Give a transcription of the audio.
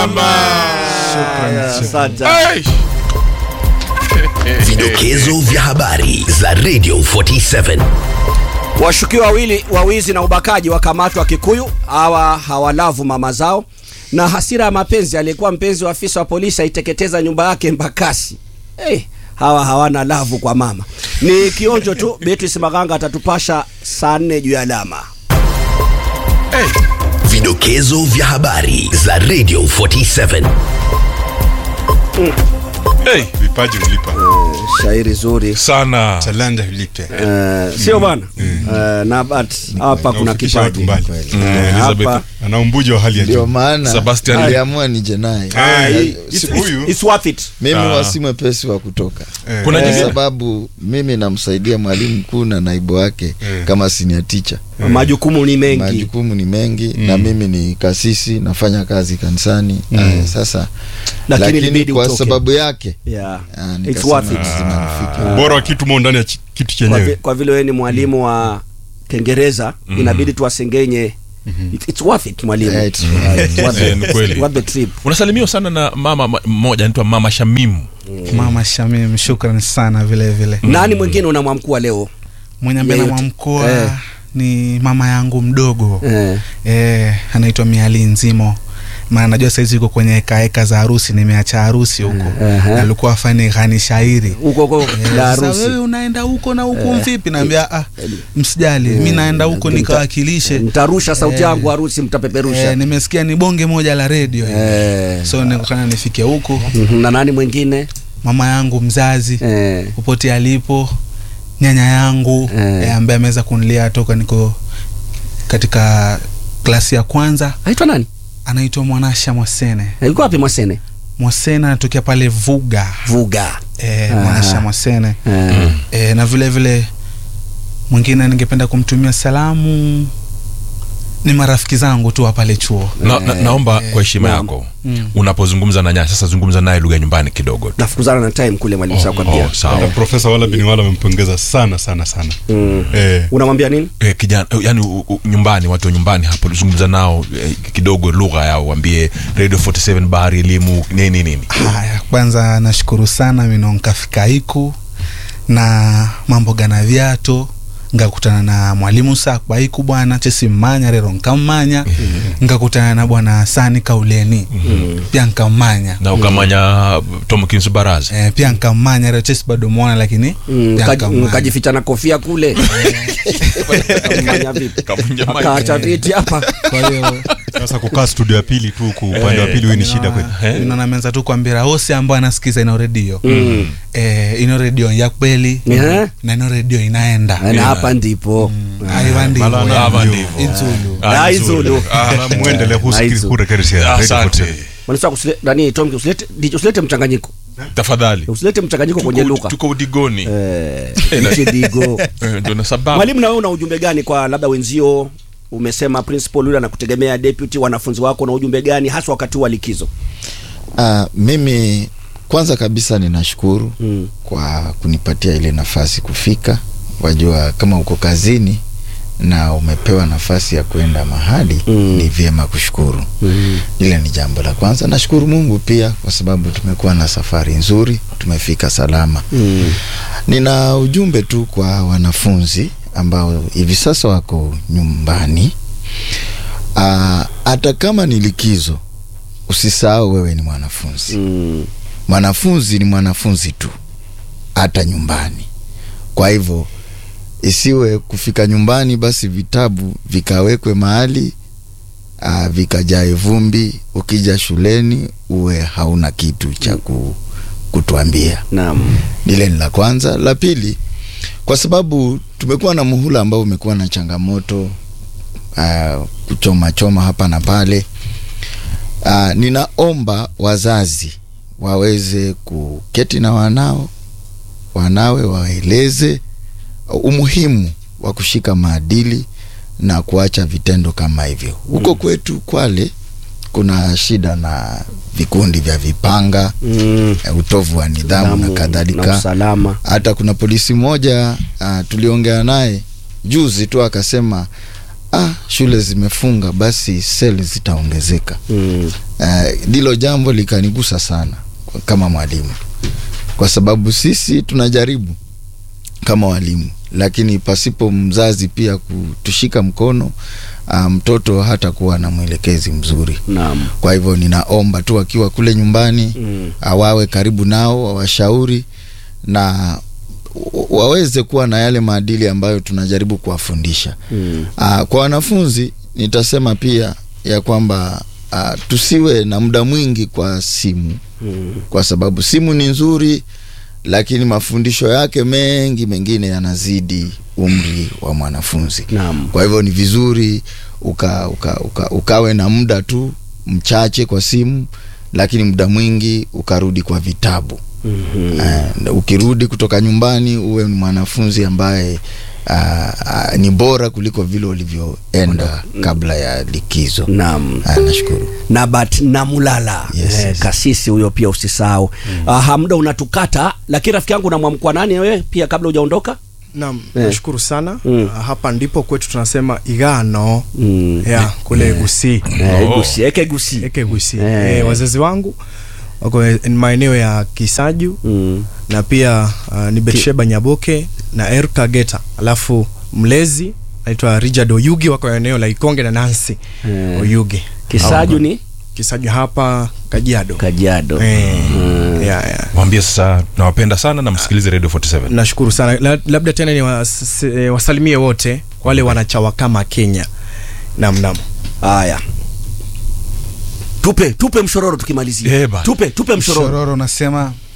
mama. Asante. Ai. Vidokezo vya habari za Radio 47. Washukiwa wawili wa wizi na ubakaji wakamatwa Kikuyu. Hawa hawalavu mama zao, na hasira ya mapenzi. Aliyekuwa mpenzi wa afisa wa polisi aiteketeza nyumba yake Mbakasi. Hey, hawa hawana lavu kwa mama. Ni kionjo tu. Beatrice Maganga atatupasha saa nne juu ya alama. Vidokezo vya habari za Radio 47. Hey, vipaji ulipa Shairi zuri sana talanta ulipe Eh, sio bwana Eh, na but hapa kuna Naufikisha watu kipaji mbali. Mm, Eh, Elizabeth. hapa ana umbuji wa hali ya ndio juu maana Sebastian. aliamua nije naye Ah, Eh, hii- it's- si- it's- huyu it's worth it. mimi Ah. huwa si mwepesi wa kutoka eh, Kuna kwa jingine? sababu mimi namsaidia mwalimu mkuu na naibu wake Eh. kama senior teacher Majukumu ni mengi. majukumu ni mengi na mimi ni kasisi nafanya kazi kanisani Aya, sasa Lakini lakini, ilibidi kwa utoke. sababu yake Yeah. ah, It's nikasema worth it. lazima nifike. bora wa kitu mo ndani ya chi- kitu Kwa, vi, chenyewe kwa vile wewe ni mwalimu wa Kiingereza inabidi tuwasengenye. It, it's worth it mwalimu. Yeah, it's worth it. Worth Eh, it. ni kweli. Worth the trip. unasalimiwa sana na mama ma- mmoja anaitwa mama Shamimu Mama Shamim, shukran sana vile vile. Nani mwingine unamwamkua leo? Mwenye ambaye Yeyote. namwamkoa Eh. ni mama yangu mdogo Eh. eh, anaitwa Miali Nzimo maana najua saizi yuko kwenye hekaeka za harusi, nimeacha harusi huko Aha. Na alikuwa afanye ghani shairi Huko huko Eh, la sasa harusi. wewe unaenda huko na huku mvipi? Naambia ah, msijali mi naenda huko nikawakilishe. Nitarusha sauti Eh. yangu harusi mtapeperusha. Eh, nimesikia ni bonge moja la redio Eh. so nikakana nifike huko. Mhm, Na nani mwingine? Mama yangu mzazi Eh. popote alipo, nyanya yangu Eh. eh, ambaye ameweza kunilia toka niko katika klasi ya kwanza, Aitwa nani? anaitwa Mwanasha Mwasene. Eh, Yuko wapi Mwasene? Mwasene anatokea pale Vuga Vuga. eh, Ah. Mwanasha Mwasene Eh. eh, na vile vile mwingine ningependa kumtumia salamu ni marafiki zangu tu wa pale chuo. na, na, naomba kwa heshima naam. yako unapozungumza na nyaya sasa zungumza naye lugha ya nyumbani kidogo tu. Nafukuzana na time kule mwalimu oh, kwambia. oh, sawa Hata profesa wala bini wala amempongeza sana sana sana Mm. eh, Unamwambia nini? eh, kijana eh, yani u, u, nyumbani watu wa nyumbani hapo zungumza nao eh, kidogo lugha yao waambie radio 47 bahari elimu nini nini Haya, kwanza nashukuru sana mino nkafika iku na mambo gana vyato ngakutana na mwalimu sakwa iku bwana chesimmanya rero nkammanya ngakutana na bwana sani kauleni pia nkammanya na ukamanya Tomkins Baraza eh, pia nkammanya rero chesi bado mwona lakini Mm, pia kaji- nkammanya. Kajificha na kofia kule. Kamanya vipi? Kavunja mic. Akaacha viti hapa. kwa hiyo sasa kukaa studio ya pili tu ku upande wa pili huyu ni shida kweli inaona menza tu kwambira hose ambao anasikiza ino redio Mm. eh, ino redio ya kweli Eh. na ino redio inaenda Na hapa ndipo. aiva ndivyo Malana Hapa ndio. ndivyo. Inzulu. Ah, Ah, nzuri. Izulu. Ah, Na muendele Aizu. husikiri kurekerisia Radio asante 47. Manisa kusile nani Tom usilete DJ usilete mchanganyiko. tafadhali Usilete mchanganyiko kwenye Tuko- lugha. tuko udigoni Eh, Eh, na- DJ Digo. Eh, ndio na sababu Mwalimu, na wewe una ujumbe gani kwa labda wenzio? Umesema principal yule anakutegemea deputy, wanafunzi wako na ujumbe gani hasa wakati wa likizo? Ah, mimi kwanza kabisa ninashukuru Mm. kwa kunipatia ile nafasi kufika. Wajua, kama uko kazini na umepewa nafasi ya kwenda mahali Mm. ni vyema kushukuru. Mm. Ile ni jambo la kwanza. Nashukuru Mungu pia kwa sababu tumekuwa na safari nzuri, tumefika salama. Mm. Nina ujumbe tu kwa wanafunzi ambao hivi sasa wako nyumbani. Ah, hata kama ni likizo, usisahau wewe ni mwanafunzi. Mm. Mwanafunzi ni mwanafunzi tu, hata nyumbani. Kwa hivyo isiwe kufika nyumbani basi vitabu vikawekwe mahali ah, vikajae vumbi, ukija shuleni uwe hauna kitu cha ku, kutuambia. Naam. Lile ni la kwanza. La pili, kwa sababu tumekuwa na muhula ambao umekuwa na changamoto uh, kuchoma choma hapa na pale. Uh, ninaomba wazazi waweze kuketi na wanao wanawe waeleze umuhimu wa kushika maadili na kuacha vitendo kama hivyo. Huko kwetu Kwale kuna shida na vikundi vya vipanga Mm. eh, utovu wa nidhamu na Nidhamu na kadhalika. usalama. Hata kuna polisi mmoja uh, tuliongea naye juzi tu akasema ah, shule zimefunga basi seli zitaongezeka Mm. ndilo uh, jambo likanigusa sana kama mwalimu kwa sababu sisi tunajaribu kama walimu lakini pasipo mzazi pia kutushika mkono uh, mtoto hata kuwa na mwelekezi mzuri Naam. kwa hivyo ninaomba tu wakiwa kule nyumbani Mm. awawe karibu nao wawashauri na wa- waweze kuwa na yale maadili ambayo tunajaribu kuwafundisha Mm. uh, kwa wanafunzi nitasema pia ya kwamba uh, tusiwe na muda mwingi kwa simu Mm. kwa sababu simu ni nzuri lakini mafundisho yake mengi mengine yanazidi umri wa mwanafunzi Naam. kwa hivyo ni vizuri uka, uka, uka, ukawe na muda tu mchache kwa simu lakini muda mwingi ukarudi kwa vitabu Mhm. uh, ukirudi kutoka nyumbani uwe ni mwanafunzi ambaye uh, uh, ni bora kuliko vile ulivyoenda kabla ya likizo Naam. uh, nashukuru Nabat Namulala Yes, eh, yes. kasisi huyo pia usisahau. Mm. Uh, muda unatukata, lakini rafiki yangu unamwamkua nani wewe pia kabla hujaondoka? Naam, Eh. nashukuru sana. Mm. Ah, Hapa ndipo kwetu tunasema igano Mm. ya kule Gusii. Eh, gusi, eke gusi. Eke Gusii. Eh. Eh, wazazi wangu wako en- maeneo ya Kisaju Mm. na pia uh, ni Betsheba Nyaboke na Erka Geta. Alafu mlezi naitwa Richard Oyugi wako eneo la Ikonge na Nancy Eh. Oyugi. Kisaju ni Kisaju hapa Kajiado. Kajiado. Eh. Mm. Yeah, yeah. mwambie sasa nawapenda sana na msikilize radio 47 nashukuru sana La, labda tena ni was, eh, wasalimie wote wale wanachawa kama Kenya nam nam Haya. Tupe tupe mshororo tukimalizia. Eh, bana. tupe tupe mshororo. Shororo nasema